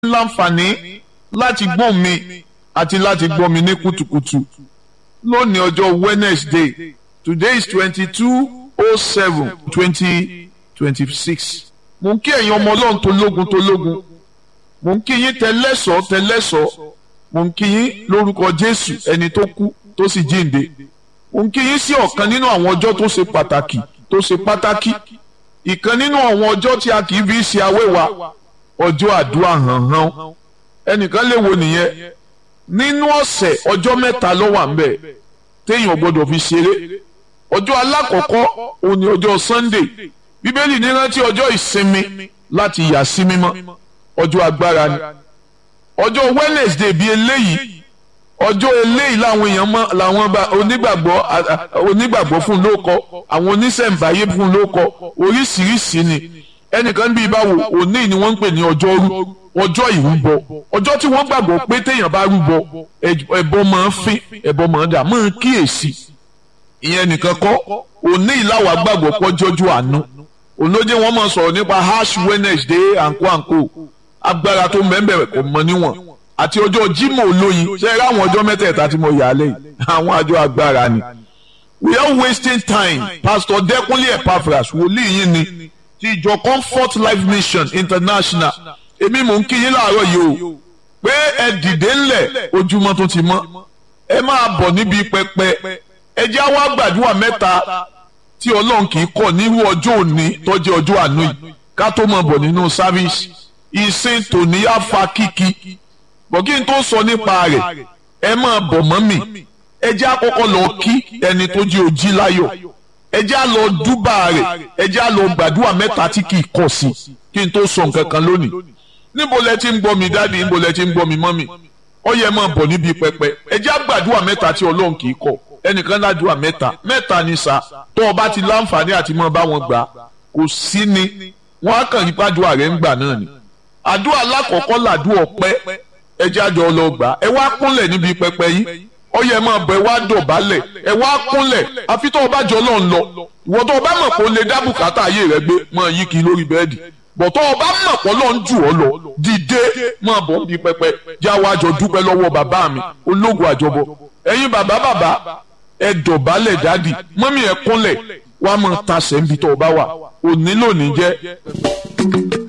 láǹfààní láti gbọ́ mi àti láti gbọ́ mi ní kùtùkùtù lónìí ọjọ́ Wednesday today is twenty two oh seven twenty twenty six mo ń kí ẹ̀yin ọmọ ọlọ́run tó lógun tó lógun mo ń kí yín tẹlẹ́sọ̀ tẹlẹ́sọ̀ mo ń kí yín lórúkọ Jésù ẹni tó kú tó sì jíǹde mo ń kí yín sí ọ̀kan nínú àwọn ọjọ́ tó ṣe pàtàkì tó ṣe pàtàkì ìkan nínú àwọn ọjọ́ tí a kì í fi ṣe awéwa ọjọ́ àdúrà hànhàn ẹnìkan lè wo nìyẹn nínú ọ̀sẹ̀ ọjọ́ mẹ́ta ló wà ń bẹ̀ téèyàn gbọ́dọ̀ fi ṣeré ọjọ́ alákọ̀ọ́kọ́ òun ni ọjọ́ Sunday bíbélì ní rántí ọjọ́ ìsinmi láti yà sí mímọ́ ọjọ́ agbára ni ọjọ́ Wednesday bíi eléyìí ọjọ́ eléyìí làwọn èèyàn mọ làwọn onígbàgbọ́ onígbàgbọ́ fún lóko àwọn oníṣẹ̀ǹbáyé fún lóko oríṣiríṣi ni ẹnìkan bíi báwo òní ni wọ́n ń pè ní ọjọ́rú ọjọ́ ìrúbọ ọjọ́ tí wọ́n gbàgbọ́ pé téèyàn bá rúbọ ẹbọ máa ń fín ẹbọ máa ń dà máa ń kíyèsí ìyẹn nìkan kọ́ òní ìlàwà gbàgbọ́ pọ́jọ́jú àánú olóde wọn máa sọ̀rọ̀ nípa ash Wednesday àǹkó àǹkó agbára tó mẹ́mbẹ̀rẹ̀ kò mọ níwọ̀n àti ọjọ́ Jímọ̀ olóyin ṣe é ráwọn ọjọ́ mẹ́tẹ̀ẹ̀ta tí mo yà á lẹ́yìn àwọn àjọ agbára ni we are wasting time Pastor Dẹ́kunlé Epaphras wòlíì yín ni ti ìjọ Comfort Life Mission International èmi mò ń kí yín láàárọ̀ yìí o pé ẹ dìde ńlẹ̀ ojúmọ́ tó ti mọ́ ẹ máa bọ̀ níbi pẹpẹ ẹ jẹ́ àwa gbàdúrà mẹ́ta tí Ọlọ́run kì í kọ̀ nírú ọjọ́ òní tó jẹ́ ọjọ́ àánú yìí ká tó máa bọ̀ nínú sáfíìsì ìsìn tòní á fa kíkí bọ̀ kí n tó sọ nípa rẹ̀ ẹ máa bọ̀ mọ́ mi ẹ jẹ́ àkọ́kọ́ lọ kí ẹni tó jẹ́ ojí láyọ̀ ẹ jẹ́ à lọ dúbà rẹ̀ ẹ jẹ́ à lọ gbàdúrà mẹ́ta tí kì í kọ̀ sí kí n tó sọ nǹkan kan lónìí níbo lẹ ti ń gbọ́ mi dáàdi níbo lẹ ti ń gbọ́ mi mọ́mì ó yẹ máa bọ̀ níbi pẹpẹ ẹ jẹ́ àgbàdúrà mẹ́ta tí ọlọ́run kì í kọ̀ ẹnìkan ládùúrà mẹ́ta mẹ́ta ni sá tó o bá ti láǹfààní àti máa bá wọn gbà kò sí ni wọn á kàn nípa àdúrà rẹ̀ ń gbà náà ni àdúrà alákọ̀ọ́kọ́ làdúrà ọpẹ́ ẹ jẹ́ àjọ lọ gbà ẹ wá kúnlẹ̀ níbi pẹpẹ yìí ó yẹ máa bọ̀ ẹ wá dọ̀bálẹ̀ ẹ wá kúnlẹ̀ àfi tó o bá jọ lọ́n lọ ìwọ tó o bá mọ̀ pé o lè dá bùkátà ayé rẹ gbé máa yí kiri lórí bẹ́ẹ̀dì bọ̀tọ́ ọba mọ̀ pọ̀ lọ́n jù ọ́ lọ dìde máa bọ̀ níbi pẹpẹ jáwọ́ àjọ dúpẹ́ lọ́wọ́ bàbá mi ológun àjọbọ ẹ̀yin bàbá bàbá ẹ dọ̀bálẹ̀ dádì mọ́mí ẹ kúnlẹ̀ wàá máa tasẹ̀ níbi tó o bá wà òní lónìí jẹ́.